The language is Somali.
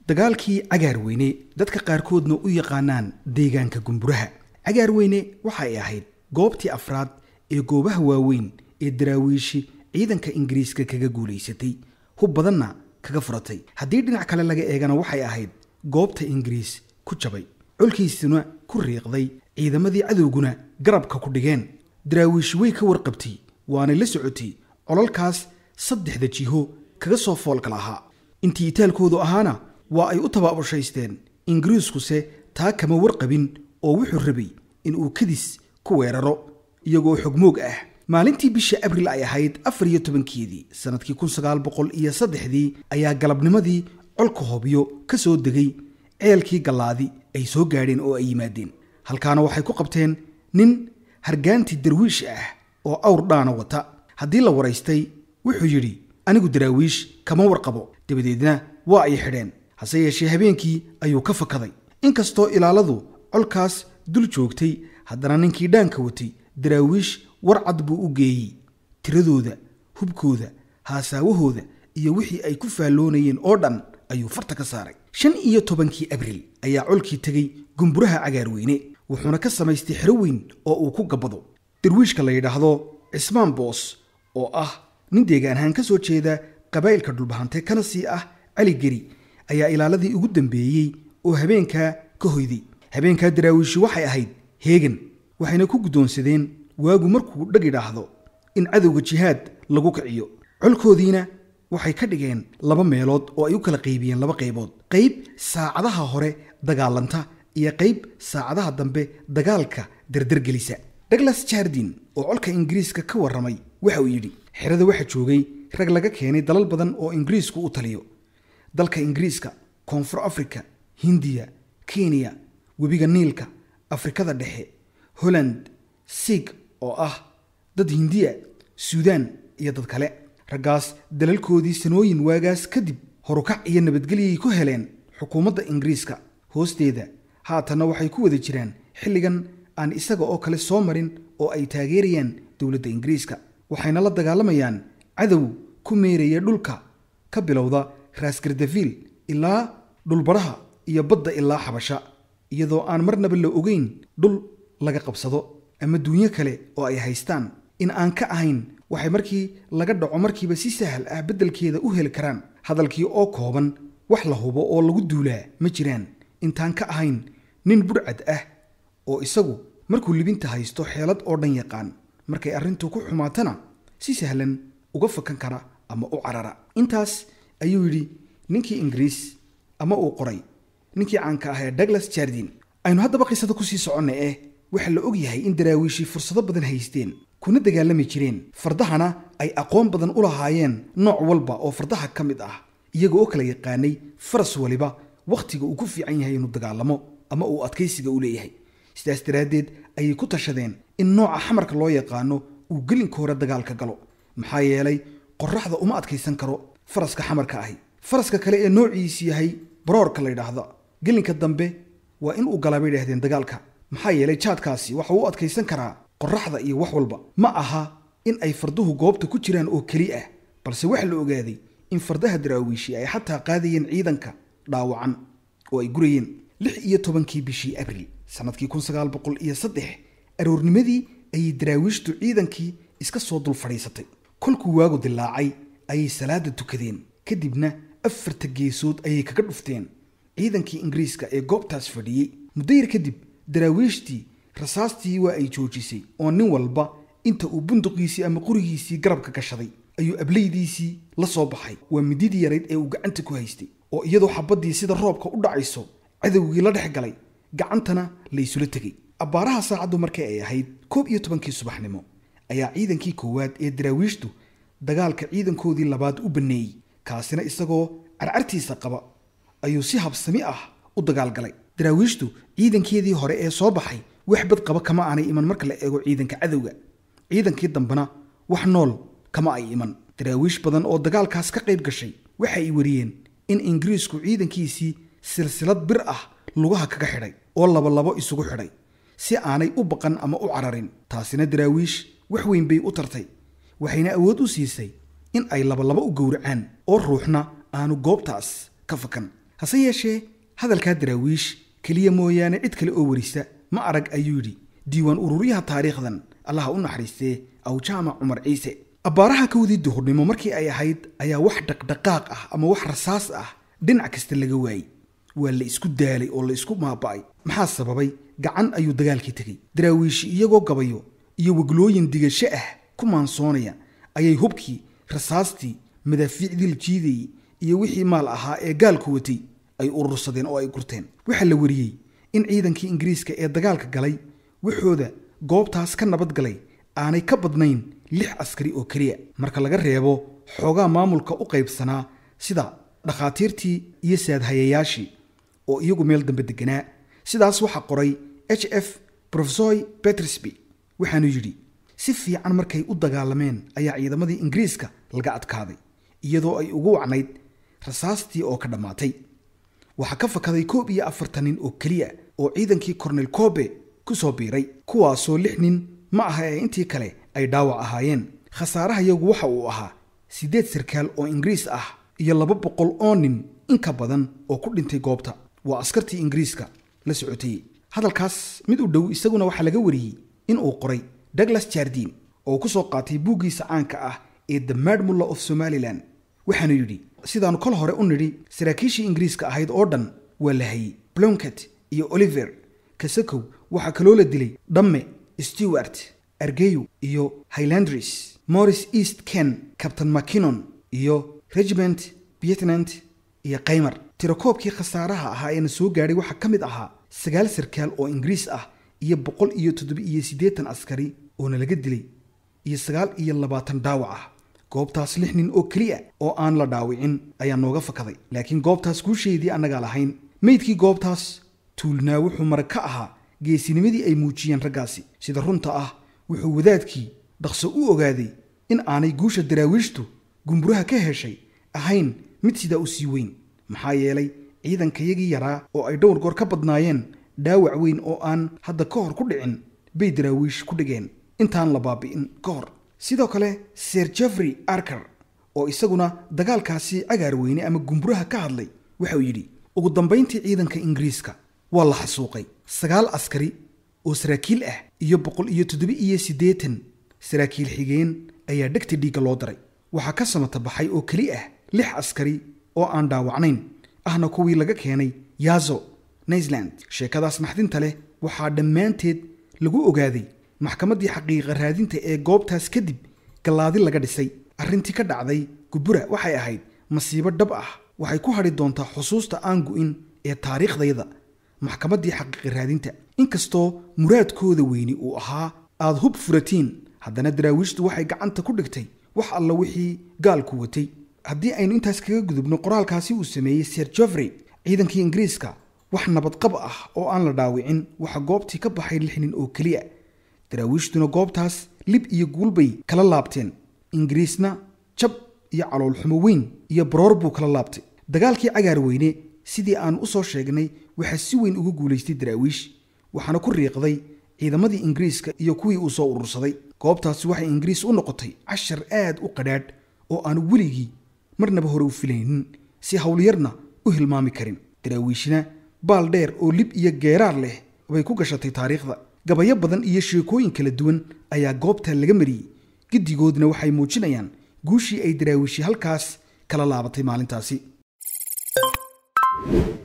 dagaalkii cagaarweyne dadka qaarkoodna u yaqaanaan deegaanka gumburaha cagaarweyne waxay ahayd goobtii afraad ee goobaha waaweyn ee daraawiishi ciidanka ingiriiska kaga guulaysatay hub badanna kaga furatay haddii dhinac kale laga eegana waxay ahayd goobta ingiriis ku jabay colkiisuna ku riiqday ciidamadii cadowguna garabka ku dhigeen daraawiishi way ka warqabtay waanay la socotay colalkaas saddexda jiho kaga soo foolka lahaa intii itaalkoodu ahaana waa ay u tabaabushaysteen ingiriiskuse taa kama warqabin oo wuxuu rabay in uu kadis ku weeraro iyagoo xogmoog ah maalintii bisha abril ay ahayd afar iyo tobankeedii sannadkii kun sagaal boqol iyo saddexdii ayaa galabnimadii colka hobyo ka soo degay ceelkii gallaadi ay soo gaadheen oo ay yimaadeen halkaana waxay ku qabteen nin hargaantii darwiish ah oo awr dhaana wata haddii la waraystay wuxuu yidhi anigu daraawiish kama warqabo dabadeedna waa ay xidheen hase yeeshee habeenkii ayuu ka fakaday inkastoo ilaaladu colkaas dul joogtay haddana ninkii dhaanka watay daraawiish warcad buu u geeyey tiradooda hubkooda haasaawahooda iyo wixii ay ku faalloonayeen oo dhan ayuu farta ka saaray shan iyo tobankii abril ayaa colkii tegey gumburaha cagaarweyne wuxuuna ka samaystay xero weyn oo uu ku gabbado darwiishka la yidhaahdo cismaan boos oo ah nin deegaan ahaan ka soo jeeda qabaa'ilka dhulbahante kana sii ah cali geri ayaa ilaaladii ugu dambeeyey oo habeenkaa ka hoyday habeenkaa daraawiishi waxay ahayd heegan waxayna ku guddoonsadeen waagu markuu dhag idhaahdo in cadowga jihaad lagu kiciyo colkoodiina waxay ka dhigeen laba meelood oo ay u kala qaybiyeen laba qaybood qayb saacadaha hore dagaalanta iyo qayb saacadaha dambe dagaalka dardargelisa douglas jardin oo colka ingiriiska ka warramay waxa uu yidhi xerada waxaa joogay rag laga keenay dalal badan oo ingiriisku u taliyo dalka ingiriiska koonfur africa hindiya kenya webiga niilka afrikada dhexe holland siig oo ah dad hindiya suudaan iyo dad kale raggaas dalalkoodii sanooyin waagaas kadib horukac iyo nabadgelyay ku heleen xukuumadda ingiriiska hoosteeda haatanna waxay ku wada jiraan xilligan aan isaga oo kale soo marin oo ay taageerayaan dowladda ingiriiska waxayna la dagaalamayaan cadow ku meeraya dhulka ka bilowda raasgardafiil ilaa dhulbaraha iyo badda ilaa xabasha iyadoo aan marnaba la ogeyn dhul laga qabsado ama duunyo kale oo ay haystaan in aan ka ahayn waxay markii laga dhaco markiiba si sahal ah beddelkeeda u heli karaan hadalkii oo kooban wax la hubo oo lagu duulaa ma jiraan intaan ka ahayn nin budhcad ah oo isagu markuu libinta haysto xeelad oo dhan yaqaan markay arrintu ku xumaatana si sahlan uga fakan kara ama u carara intaas ayuu yidhi ninkii ingiriis ama uu qoray ninkii caanka ah ee douglas jardin aynu haddaba qisada kusii soconna eh waxaa la og yahay in daraawiishii fursado badan haysteen kuna dagaalami jireen fardahana ay aqoon badan u lahaayeen nooc walba oo fardaha ka mid ah iyaga oo kala yaqaanay faras waliba wakhtiga uu ku fiican yahay inuu dagaalamo ama uu adkaysiga u leeyahay sidaas daraaddeed ayay ku tashadeen in nooca xamarka loo yaqaano uu gelinka hore dagaalka galo maxaa yeelay qoraxda uma adkaysan karo faraska xamarka ahi faraska kale ee noociisi yahay baroorka la yidhaahda gelinka dambe waa in uu galaa bay idhahdeen dagaalka maxaa yeelay jaadkaasi waxa uu u adkaysan karaa qoraxda iyo wax walba ma aha in ay farduhu goobta ku jiraan oo keli ah balse waxaa la ogaaday in fardaha daraawiishi ay xataa qaadayeen ciidanka dhaawacan oo ay gurayeen lix iyo tobankii bishii abril sannadkii kun sagaal boqol iyo saddex aroornimadii ayay daraawiishtu ciidankii iska soo dul fadhiisatay kolkuu waagu dilaacay ayay salaada tukadeen kadibna afarta geesood ayay kaga dhufteen ciidankii ingiriiska ee goobtaas fadhiyey muddo yar kadib daraawiishtii rasaastii waa ay joojisay oo nin walba inta uu bunduqiisii ama qurigiisii garabka gashaday ayuu ablaydiisii la soo baxay waa mididii yarayd ee uu gacanta ku haystay oo iyadoo xabaddii sida roobka u dhacayso cadowgii la dhex galay gacantana la isula tegey abbaaraha saacaddu markay ay ahayd koob iyo tobankii subaxnimo ayaa ciidankii koowaad ee daraawiishtu dagaalka ciidankoodii labaad u banneeyey kaasina isagoo carcartiisa qaba ayuu si habsami ah u dagaalgalay daraawiishtu ciidankeedii hore ee soo baxay wax bad qaba kama aanay iman marka la eego ciidanka cadowga ciidankii dambena wax nool kama ay iman daraawiish badan oo dagaalkaas ka qayb gashay waxa ay wariyeen in ingiriisku ciidankiisii silsilad bir ah lugaha kaga xidhay oo labalabo isugu xidhay si aanay u baqan ama u cararin taasina daraawiish wax weyn bay u tartay waxayna awood u siisay in ay labalabo u gowracaan oo ruuxna aanu goobtaas ka fakan hase yeeshee hadalkaa daraawiish keliya mooyaane cid kale oo warisa ma arag ayuu yidhi diiwaan ururyaha taariikhdan allaha u naxariistee awjaamac cumar ciise abbaaraha kowdii duhurnimo markii ay ahayd ayaa wax dhaqdhaqaaq ah ama wax rasaas ah dhinac kasta laga waayey waa la isku daalay oo la isku maaba'ay maxaa sababay gacan ayuu dagaalkii tegey daraawiishi iyagoo gabayo iyo weglooyin digasho ah ku maansoonaya ayay hubkii rasaastii madaafiicdii la jiidayey iyo wixii maal ahaa ee gaalku watay ay urursadeen oo ay gurteen waxaa la wariyey in ciidankii ingiriiska ee dagaalka galay waxooda goobtaas ka nabad galay aanay ka badnayn lix askari oo keliya marka laga reebo xoogaa maamulka u qaybsanaa sida dhakhaatiirtii iyo saadhayayaashii oo iyagu meel dambe deganaa sidaas waxaa qoray h f profesoy petrisby waxaanu yidhi si fiican markay u dagaalameen ayaa ciidamadii ingiriiska laga adkaaday iyadoo ay ugu wacnayd rasaastii oo ka dhammaatay waxaa ka fakaday koob iyo afartan nin oo keliya oo ciidankii cornel kobe ku soo biiray kuwaasoo lix nin ma aha ee intii kale ay dhaawac ahaayeen khasaaraha yagu waxa uu ahaa siddeed sarkaal oo ingiriis ah iyo laba boqol oo nin in ka badan oo ku dhintay goobta waa askartii ingiriiska la socotay hadalkaas mid u dhow isaguna waxaa laga wariyey in uu qoray douglas jardin oo ku soo qaatay buuggiisa caanka ah ee the madmulla of somalilan waxaanu yidhi sidaannu kol hore u nidhi saraakiishii ingiriiska ahayd oo dhan waa la hayey blonket iyo oliver kasakow waxaa kaloo la dilay dhamme stewart argeyo iyo highlandris morris east ken captain mackinnon iyo regiment vietnant iyo kaymar tirakoobkii khasaaraha ahaa eena soo gaadhay waxaa ka mid ahaa sagaal sarkaal oo ingiriis ah iyo boqol iyo toddoba-iyo siddeetan askari oona laga dilay iyo sagaal iyo labaatan dhaawac ah goobtaas lix nin oo keliya oo aan la dhaawicin ayaa nooga fakaday laakiin goobtaas guusheedii annagaa lahayn meydkii goobtaas tuulnaa wuxuu marag ka ahaa geesinimadii ay muujiyeen raggaasi sida runta ah wuxuu wadaadkii dhaqso u ogaaday in aanay guusha daraawiishtu gumburaha ka heshay ahayn mid sidaa u sii weyn maxaa yeelay ciidankayagii yaraa oo ay dhowr goor ka badnaayeen dhaawac weyn oo aan hadda ka hor ku dhicin bay daraawiish ku dhigeen intaan la baabi'in ka hor sidoo kale sir jeffrey arker oo isaguna dagaalkaasi cagaar weyne ama gumburaha ka hadlay waxauu yidhi ugu dambayntii ciidanka ingiriiska waa la xasuuqay sagaal askari oo saraakiil ah iyo boqol iyo toddoba iyo siddeetan saraakiil xigeen ayaa dhegta dhiigga loo daray waxaa ka samata baxay oo keli ah lix askari oo aan dhaawacnayn ahna kuwii laga keenay yazo naysland sheekadaas naxdinta leh waxaa dhammaanteed lagu ogaaday maxkamaddii xaqiiqa raadinta ee goobtaas kadib gallaadi laga dhisay arrintii ka dhacday gubura waxay ahayd masiibo dhab ah waxay ku hadhi doontaa xusuusta aan gu'in ee taariikhdayda maxkamaddii xaqiiqa raadinta inkastoo muraadkooda weyni uu ahaa aad hub furatiin haddana daraawiishtu waxay gacanta ku dhigtay wax alla wixii gaalku watay haddii aynu intaas kaga gudubno qoraalkaasi uu sameeyey sir jeffrey ciidankii ingiriiska wax nabadqab ah oo aan la dhaawicin waxaa goobtii ka baxay lix nin oo keliya daraawiishtuna goobtaas lib iyo guulbay kala laabteen ingiriisna jab iyo caloolxumo weyn iyo baroor buu kala laabtay dagaalkii cagaar weyne sidii aan u soo sheegnay waxaa si weyn uga guulaystay daraawiish waxaana ku riiqday ciidamadii ingiriiska iyo kuwii uu soo urursaday goobtaasi waxay ingiriis u noqotay cashar aad u qadhaadh oo aanu weligii marnaba hore u filaynin si howlyarna u hilmaami karin daraawiishna baal dheer oo lib iyo geeraar leh bay ku gashatay taariikhda gabayo badan iyo sheekooyin kala duwan ayaa goobta laga mariyey giddigoodna waxay muujinayaan guushii ay daraawiishi halkaas kala laabatay maalintaasi